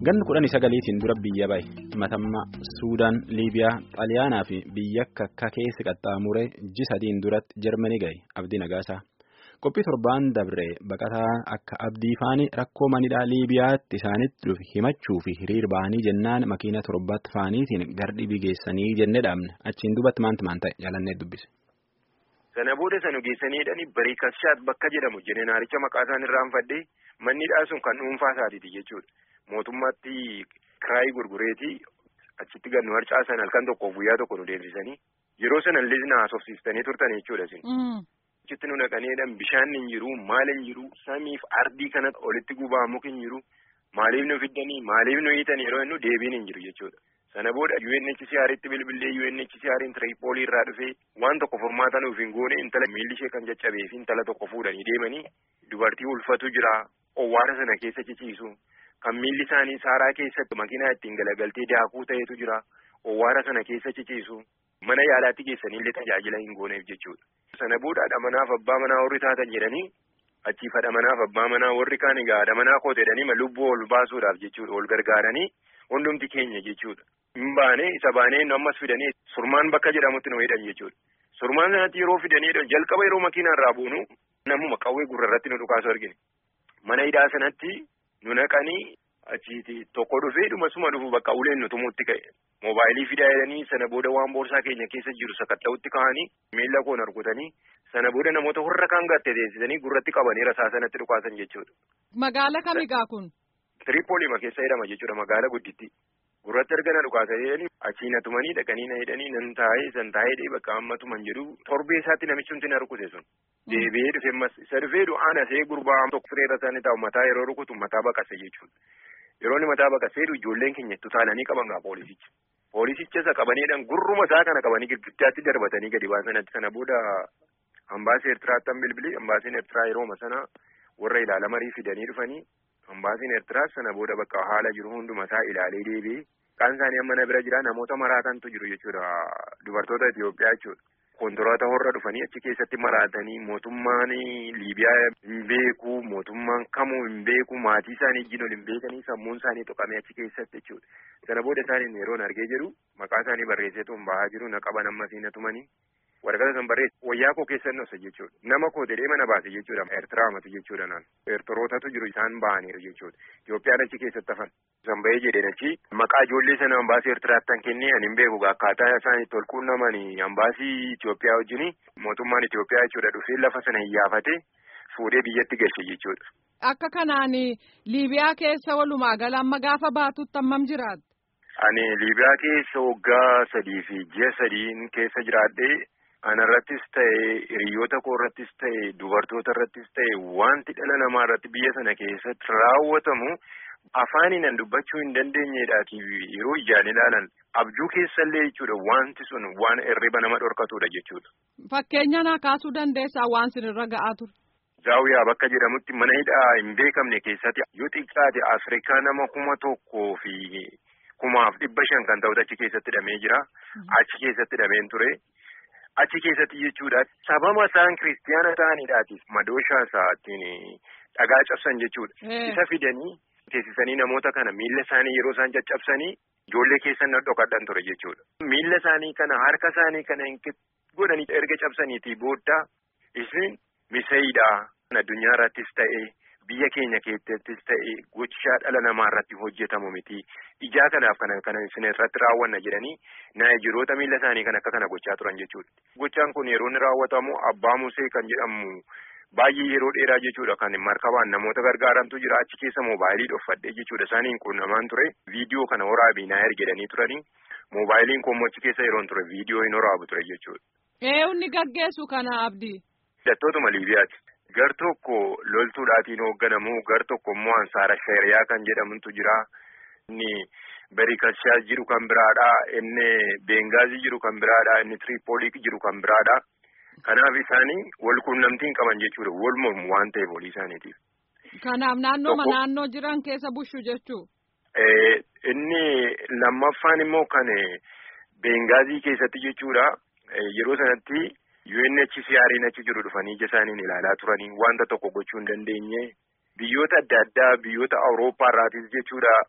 Ganni kudhanii sagaliitiin dura biyya bahe matammaa Suudaan, Liibiyaa, Xaaliyaanaa fi biyya akka keessa qaxxaamuree ji sadiin duratti Jarmanii gahe Abdii Nagaasaa. Qophii torbaan dabree baqataa akka Abdii faanii rakkoo manidhaa Liibiyaatti isaanitti dhufe himachuu fi hiriir bahanii jennaan makiina torbaatti faaniitiin gardhibii geessanii jennee dhaabne achiin duubatti maanti maan ta'e jaalannee dubbise. Sana booda sana geessanii jedhanii barii kashaat bakka jedhamu jeneraalicha maqaa isaan irraanfadhee mannidhaa sun kan dhuunfaa isaatiiti jechuudha. Mootummaatti kiraayii gurgureetii achitti gannu harcaasan halkan tokkoof guyyaa tokko nu deemsisanii yeroo sana illee na haasofsiistanii turtan jechuudha isin. Achitti nu naqaneedhaan bishaan hin jiru maal hin jiru samiif ardii kanatti olitti gubaa muki hin jiru maaliif nu fiddanii maaliif nu hiitan yeroo inni deebiin hin jiru jechuudha. Sana booda UNHCR'tti bilbilee UNHCR'n Tiripoolii irraa dhufee waan tokko furmaata nuuf hin goone intala miilli ishee kan caccabee fi intala tokko fuudhanii deemanii dubartii ulfatu jira owwaara sana keessa ciciisu. Kan miilli isaanii saaraa keessatti makiinaa ittiin galagaltee daakuu ta'etu jira. Owwaara sana keessa ciciisu. Mana yaalaatti geessanillee tajaajila hin gooneef jechuudha. Sana booda haadha manaaf abbaa manaa warri taatan jedhanii achiif haadha manaaf abbaa manaa warri kaan egaa haadha manaa kooteedhanii lubbuu ol baasuudhaaf jechuudha. Ol gargaaranii hundumti keenya jechuudha. Hin baane isa baanee nu ammas fidanii surmaan bakka jedhamutti nu hidhan jechuudha. Surmaan sanatti yeroo fidanii jalqaba yeroo makiinaa irraa buunu namuma qawwee gurrarratti nu dhukaasu argine. Mana hidhaa sanatti. nu naqanii achiiti tokko dhufee dhumasuma dhufu bakka uleen nu tumuutti ka'e moobaayilii fidaa jedhanii sana booda waan boorsaa keenya keessa jiru sakatta'utti ka'anii miila koon argutanii sana booda namoota warra kaan gatte teessisanii gurratti qabanii rasaa sanatti dhukaasan jechuudha. Magaala kamigaa kun? Tiripooliima keessa jedhama jechuudha magaala gudditti. Gurratti erga na dhukaasanii jedhanii achii na tumanii dhaqanii na hidhanii nan taa'ee san taa'ee bakka amma tuman jedhu torbee isaatti namichi hundi na rukute sun. Deebi'ee dhufe ammas isa dhufee du'aan asee gurbaa tokko fireera isaanii taa'u mataa yeroo rukutu mataa baqase jechuudha. Yeroo inni mataa baqasee ijoolleen keenya tutaalanii qaban gaa poolisicha. Poolisicha isa qabaniidhaan gurruma isaa kana qabanii girgiddaatti darbatanii gadi baasan sana booda hambaasii Eertiraatti han bilbilee hambaasiin Eertiraa yerooma sana warra ilaalamarii fidanii dhufanii hambaasiin Eertiraa sana booda bakka haala jiru hunduma isaa ilaalee deebi'ee kaan isaanii amma na bira jira namoota maraatantu jiru jechuudha dubartoota Itoophiyaa jechuudha. Kontoraataa horra dhufanii achi keessatti maraatanii mootummaan Liibiyaa hin beeku mootummaan kamuu hin beeku maatii isaanii ijjiin ol hin beekanii sammuun isaanii tuqamee achi keessatti jechuudha. Sana booda isaaniin yeroon argee jiru maqaa isaanii barreesseetu hin bahaa jiru na qaban ammasii na tumanii waraqata san barreesse wayyaa koo keessan dhoose jechuudha. Nama koo jedhee mana baase jechuudha. Eertiraa mati jechuudha naan. Eertirootatu jiru isaan bahaniiru jechuudha. Itoophiyaan achi keessatti hafan. San bahee jedheen achi maqaa ijoollee sana hambaasii Eertiraatti kan kennee ani hin beeku akkaataa isaan itti ol quunnamanii hambaasii Itoophiyaa wajjin mootummaan Itoophiyaa jechuudha dhufee lafa sana hiyyaafate fuudhee biyyatti galche jechuudha. Akka kanaan Liibiyaa keessa walumaa gala amma gaafa baatutti hammam jiraata? Ani Liibiyaa keessa waggaa sadii fi ji'a sadiin keessa jiraadhee anarrattis ta'e hiriyoota koo irrattis ta'e dubartoota irrattis ta'e wanti dhala namaa irratti biyya sana keessatti raawwatamu afaaniin dubbachuu hin dandeenyedhaati yeroo ijaan ilaalan abjuu keessallee jechuudha wanti sun waan hirriba nama dhorkatudha jechuudha. Fakkeenya naa kaasuu dandeessaa waan sinirra ga'aa ture. Zaawiyaa bakka jedhamutti mana hidhaa hin beekamne keessatti yoo xiqqaate Afrikaa nama kuma tokkoo fi kumaaf dhibba shan kan ta'utu achi keessatti hidhamee jira. Achi keessatti hidhameen ture. Achi keessatti jechuudha sababa isaan kiristiyaana ta'aniidhaatiif madooshaa isaatiin dhagaa cabsan jechuudha. Isa fidanii teessisanii namoota kana miilla isaanii yeroo isaan caccabsanii ijoollee keessan dhokadhan ture jechuudha. Miilla isaanii kana harka isaanii kana godhanii erga cabsaniitii booda isin miseeyidhaa addunyaa irrattis ta'e biyya keenya keessattis ta'e gochaa dhala namaa irratti hojjetamu miti. Ijaa kanaaf kana kana isin irratti raawwanna jedhanii naayijiroota miilla isaanii kan akka kana gochaa turan jechuudha. Gochaan kun yeroo inni raawwatamu abbaa musee kan jedhamu baay'ee yeroo dheeraa jechuudha kan markabaan namoota gargaarantu jira achi keessa moobaayilii dhoffadhee jechuudha isaaniin qunnamaan ture viidiyoo kana waraabii naa ergedanii turanii moobaayiliin koommoo achi keessa yeroon ture viidiyoo hin waraabu ture jechuudha. Eewunni gaggeessu kana abdii. Hidhattootuma Liibiyaati. Gar tokko loltuudhaatiin hoogganamu gar tokko immoo ansaara sheeriyaa kan jedhamutu jira. Inni Berikashaa jiru kan biraadha. Inni Bengaazii jiru kan biraadha. Inni Tiripoolii jiru kan biraadha. Kanaaf isaanii wal quunnamtiin qaban jechuudha. Wal mormu waan ta'eef olii isaaniitiif. Kanaaf naannooma naannoo jiran keessa bushu jechuu. Inni lammaffaan immoo kan Bengaazii keessatti jechuudha. Yeroo sanatti UNHCR'n achi jiru dhufanii ija isaaniin ilaalaa turanii wanta tokko gochuu hin dandeenye biyyoota adda addaa biyyoota Awurooppaa irraatis jechuudha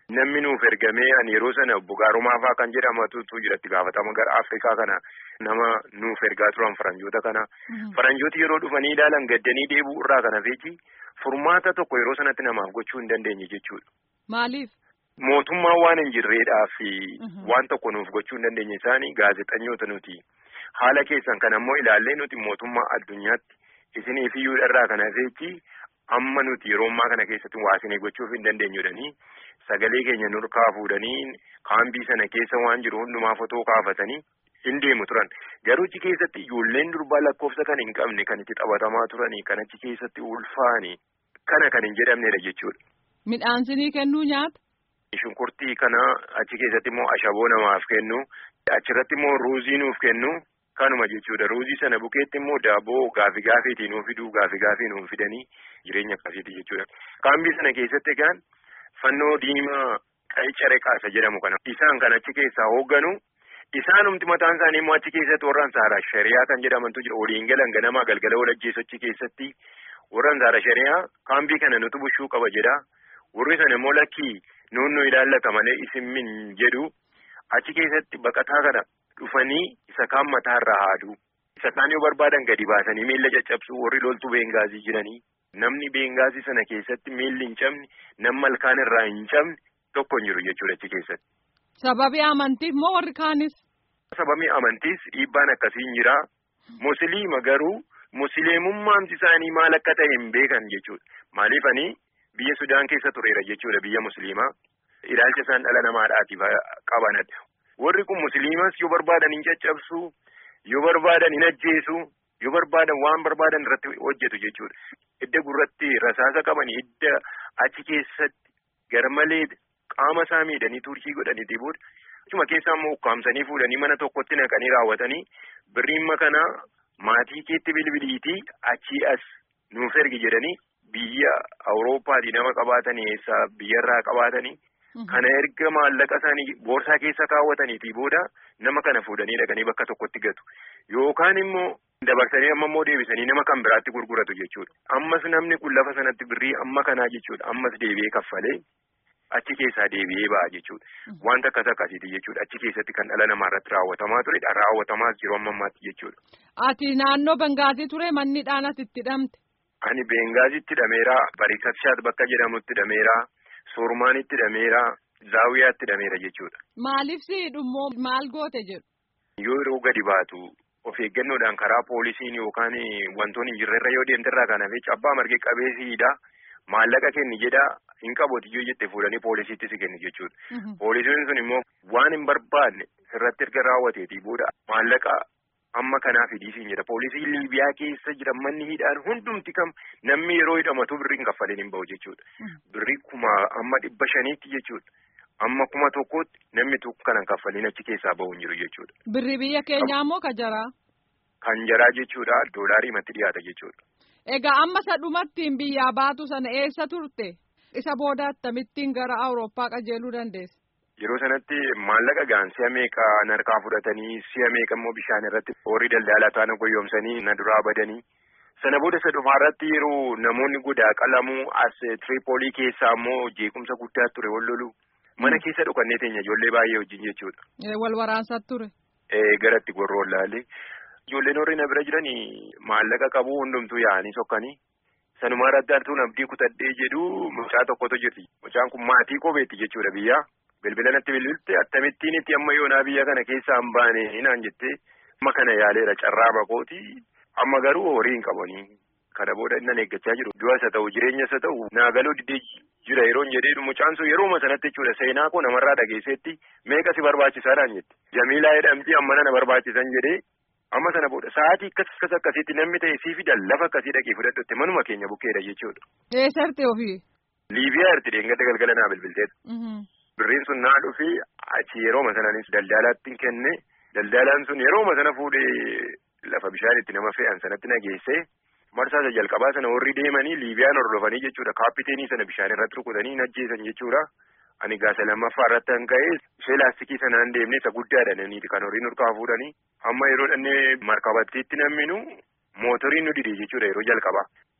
Namni nuuf ergamee ani yeroo sana Bugaarumaa fa'aa kan jedhamatutu jira itti gaafatama gara Afrikaa kana nama nuuf ergaa turan faranjoota kana. Faranjooti yeroo dhufanii ilaalan gaddanii deebi'u irraa kana feechi furmaata tokko yeroo sanatti namaaf gochuu hin dandeenye jechuudha. Maaliif? Mootummaan waan hin jirreedhaa fi waan tokko nuuf gochuu hin dandeenye isaanii gaazexanyoota nuti. Haala keessan kan ammoo ilaallee nuti mootummaa addunyaatti isiniif iyyuu irraa kana feechi amma nuti yeroo ammaa kana keessatti waa isinii gochuuf hin dandeenyudhanii sagalee keenya nurkaa fuudhanii kaambii sana keessa waan jiru hundumaa fotoo kaafatanii hin deemu turan. Garuu achi keessatti ijoolleen durbaa lakkoofsa kan hin qabne kan itti taphatamaa turanii kan achi keessatti ulfaanii kana kan hin jedhamnedha jechuudha. Midhaan isinii kennuu nyaata? Shunkurtii kana achi keessatti immoo ashaboo namaaf kennu achirratti immoo ruuzii nuuf kennu kanuma jechuudha ruuzii sana bukeetti immoo daabboo gaafi gaafeetii nuuf fiduu gaafi gaafii nuuf fidanii jireenya akkasiiti jechuudha. Kaambii sana keessatti egaan fannoo diimaa qaicare qaasa jedhamu kana isaan kan achi keessaa hoogganu isaanumti mataan isaanii immoo achi keessatti warraan saara shari'aa kan jedhamantu jira waliin galan ganamaa galgala wal ajjeesu achi keessatti warraan saara shari'aa kaambii kana nutu bushuu qaba jedha warri sana immoo lakkii nuunnu ilaallata malee isin min jedhu achi keessatti baqataa kana dhufanii isa kaan mataarraa haaduu isa kaan yoo barbaadan gadi baasanii miilla caccabsuu warri loltuu beengaazii jiranii namni beengaazii sana keessatti miilli hin cabne nama malkaan irraa hin cabne tokko hin jiru jechuudha achi keessatti. Sababii amantiif moo warri kaanis? Sababii amantiis dhiibbaan akkasii hin jira. Musliima garuu musliimummaan isaanii maal akka ta'e hin beekan jechuudha. Maaliifanii biyya Sudaan keessa tureera jechuudha biyya musliimaa. Ilaalcha isaan dhala namaadhaatiif qabanadha. Warri kun musliimas yoo barbaadan hin caccabsu, yoo barbaadan hin ajjeesu, yoo barbaadan waan barbaadan irratti hojjetu jechuudha. Idda gurratti rasaasa qaban idda achi keessatti garmalee qaama isaa miidhanii turkii godhaniiti booda. Achuma keessaa immoo ukkaamsanii fuudhanii mana tokkotti naqanii raawwatanii birriimma kana maatii keetti bilbiliitii achii as nuuf ergi jedhanii biyya Awurooppaatii nama qabaatanii eessaa biyyarraa qabaatanii. Kana erga maallaqa isaanii boorsaa keessa kaawwataniitii booda nama kana fuudhanii dhaqanii bakka tokkotti gatu. Yookaan immoo dabarsanii amma immoo deebisanii nama kan biraatti gurguratu jechuudha. Ammas namni kun lafa sanatti birrii amma kanaa jechuudha. Ammas deebi'ee kaffalee achi keessaa deebi'ee ba'a jechuudha. Wanta akkas akkasiiti jechuudha. Achi keessatti kan dhala namaa irratti raawwatamaa turedha. Raawwatamaas jiru amma ammaatti jechuudha. Ati naannoo Bengaazii ture manni dhaanatti itti hidhamte. Ani Bengaazitti hidhameera. Barikashaat bakka jedhamutti hidhameera. Soormaanitti hidhameera. Zaawiyaatti hidhameera jechuudha. Maaliif si hidhummoo maal goote jedhu? Yoo yeroo gadi baatu of eeggannoodhaan karaa poolisiin yookaan wantoonni hin jirre irra yoo deemte irraa kan hafe cabbaa marge qabeessiidha. Maallaqa kenni jedha hin qabooti yoo jette fuudhanii poolisiitti si kenni jechuudha. Poolisiin sun immoo waan hin barbaanne sirratti erga raawwateetii booda maallaqa amma kanaa fidiisiin jedha. Poolisiin Liibiyaa keessa jiran manni hidhaan hundumti kam namni yeroo hidhamatu birrii hin kaffaleen hin bahu jechuudha. Birrii kuma amma dhibba shaniitti jechuudha. Amma kuma tokkotti namni tokko kanan kaffaliin achi keessaa bahu hin jiru jechuudha. Birri biyya keenyaa moo ka jaraa? Kan jaraa jechuudha doolaarii matti dhiyaata jechuudha. Egaa amma isa dhumattiin biyyaa baatu sana eessa turte? Isa booda akkamittiin gara Awurooppaa qajeeluu dandeesse? Yeroo sanatti maallaqa gaan si'a meeqa narkaa fudhatanii si'a meeqa immoo bishaan irratti horii daldalaa taana goyoomsanii na duraa badanii. Sana booda isa dhumaa irratti yeroo namoonni godaa qalamuu as Tiripoolii keessaa immoo jeequmsa guddaa ture wal lolu. Mana keessa dhokannee teenya ijoollee baay'ee wajjin jechuudha. Wal waraansaa ture. Garatti gorroon laalee. Ijoolleen warri na bira jiranii maallaqa qabu hundumtuu yaa'anii sokkanii. Sanumaa irratti artuun abdii kutadhee jedhu mucaa tokkotu jirti. Mucaan kun maatii kopheetti jechuudha biyyaa. Bilbila natti bilbilte akkamittiin itti amma yoonaa biyya kana keessaa hin baane naan jettee amma kana yaaleera carraa bakooti. Amma garuu horii hin qabanii. Kana booda inni eeggachaa jiru. Du'as haa ta'u jireenyas haa ta'u naagaloo didee jira yeroon jedhee mucaan sun yerooma sanatti jechuudha seenaa koo namarraa dhageessetti meeqa si barbaachisaadhaan jette. Jamiilaa jedhamti amma na barbaachisan jedhee amma sana booda sa'aatii akkas akkasiitti namni ta'e sii fidan lafa akkasii dhaqee fudhadhutti manuma keenya bukkeedha jechuudha. Eessatti ofii? Liibiyaa irti deengada galgala naa bilbilteedha. Birriin sun naa dhufi achi yerooma sanaanis daldalaatti kenne daldalaan sun yerooma sana fuudhee lafa bishaan itti nama fe'an sanatti nageessee. Marsaa jalqabaa sana warri deemanii Liibiyaan hordofanii jechuudha. Kaappiteenii sana bishaan irratti rukutanii hin ajjeesan jechuudha. Ani gaasa lammaffaa irratti kan ka'e ishee laastikii sanaan deemnee isa guddaadha naniiti kan horiin urkaa fuudhanii. Amma yeroo dhannee markabattiitti namminu mootoriin nu didee jechuudha yeroo jalqabaa.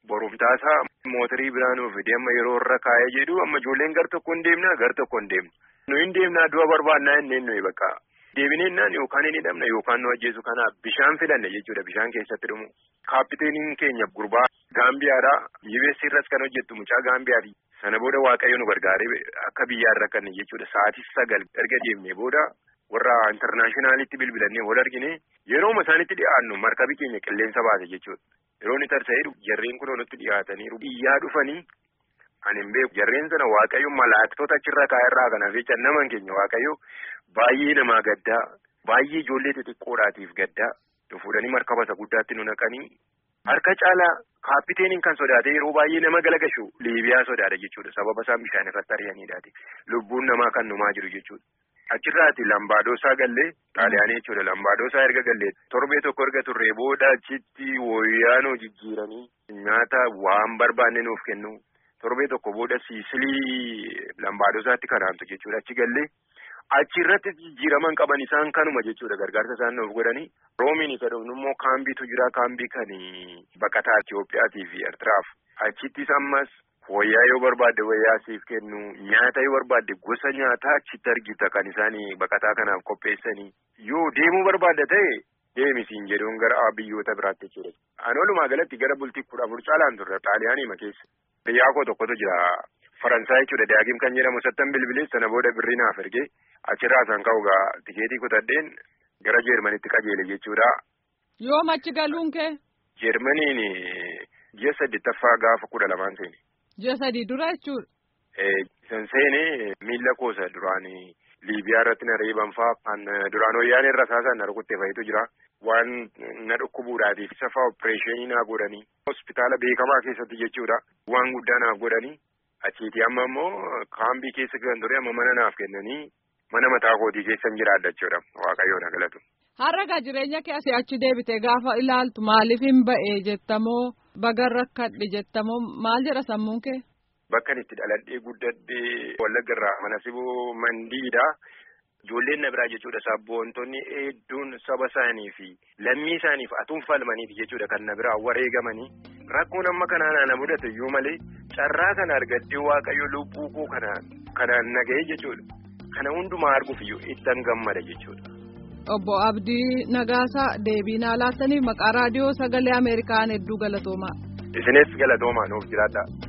borumtaasaa mootorii biraa nuuf fide amma yeroo irra kaa'ee jedhu amma ijoolleen gar tokko hin deemna gar tokko hin deemnu. Nu hin deemnaa du'a barbaannaa hin nuyi bakka. Deebineennaan yookaan hin hidhamna yookaan nu ajjeesu kanaaf bishaan filanne jechuudha bishaan keessatti dhumu. Kaapiteeniin keenya gurbaa Gaambiyaadhaa UBS irras kan hojjettu mucaa Gaambiyaati. Sana booda Waaqayyo nu gargaaree akka biyyaa irra kan jechuudha sa'aatii sagal erga deemnee booda warra intarnaashinaalitti bilbilannee wal argine yerooma isaanitti dhiyaannu markabii keenya qilleensa baase jechuudha. Yeroo inni tarsa'ee jarreen kun nutti dhiyaatanii biyyaa dhufanii ani hin beeku jarreen sana Waaqayyo malaaktota achirra kaa'erraa kanaaf jecha naman keenya Waaqayyo baay'ee namaa gaddaa baay'ee ijoollee xixiqqoodhaatiif gaddaa fuudhanii markaba isa guddaatti nu naqanii harka caalaa kaapiteeniin kan sodaate yeroo baay'ee nama galagashu liibiyaa sodaadha jechuudha sababa isaan bishaan irratti ari'aniidhaati lubbuun namaa kan numaa jiru jechuudha. Achirraati lambaadosaa gallee xaaliyaanii jechuudha lambaadosaa erga gallee torbee tokko erga turree booda achitti wayyaanoo jijjiiranii nyaata waan barbaanne nuuf kennu torbee tokko booda siisilii lambaadosaatti kanaantu jechuudha achi gallee achirratti jijjiiraman qaban isaan kanuma jechuudha gargaarsa isaan nuuf godhanii roomiin isa dhufnu immoo kaambiitu jira kaambii kan baqataa Itiyoophiyaatii fi Eertiraaf achittis ammas. Wayyaa yoo barbaadde wayyaa siif kennu nyaata yoo barbaadde gosa nyaataa achitti argita kan isaan baqataa kanaaf qopheessanii yoo deemuu barbaadda ta'e deemisiin jedhuun gara biyyoota biraatti jechuudha. Ani walumaa galatti gara bultii kudha afur caalaan turre xaaliyaanii keessa. Biyyaa koo tokkotu jira Faransaay jechuudha daagim kan jedhamu sattan bilbilee sana booda birrii naaf ergee achirraa san ka'u gaa tikeetii kutadheen gara Jeermanitti qajeele jechuudha. Yoom achi galuun kee? Jeermaniin ji'a saddeettaffaa gaafa kudha lamaan seeni. Ji'a sadii dura jechuudha. San seenee miila koosa duraan Liibiyaa irratti na reeban fa'aa kan duraan wayyaanee irra saasan na rukuttee fa'itu jira. Waan na dhukkubuudhaatiif safaa opereeshinii naa godhanii. Hospitaala beekamaa keessatti jechuudha. Waan guddaa naaf godhanii. Achiiti amma immoo kaambii keessa kan ture amma mana naaf kennanii mana mataa kootii keessan jiraadha jechuudha. Waaqayyoon na galatu. Har'a jireenya kee asii achi deebite gaafa ilaaltu maaliif hin ba'ee jettamoo baga rakkadhe jettamoo maal jedha sammuun kee? Bakka itti dhaladhee guddadhee Wallagga irraa mana siboo mandiidha. Ijoolleen na biraa jechuudha sabboontonni hedduun saba isaanii fi lammii isaaniif atuun falmaniif jechuudha kan na biraa wareegamanii rakkoon amma kanaan na mudate iyyuu malee carraa kana argaddee waaqayyo lubbuu koo kanaan nagahee jechuudha. Kana hundumaa arguuf iyyuu ittan gammada jechuudha. Obbo Abdii Nagaasaa deebii naa laattaniif maqaa raadiyoo sagalee Ameerikaan hedduu galatoomaa. Isinis galatoomaa nuuf jiraadha.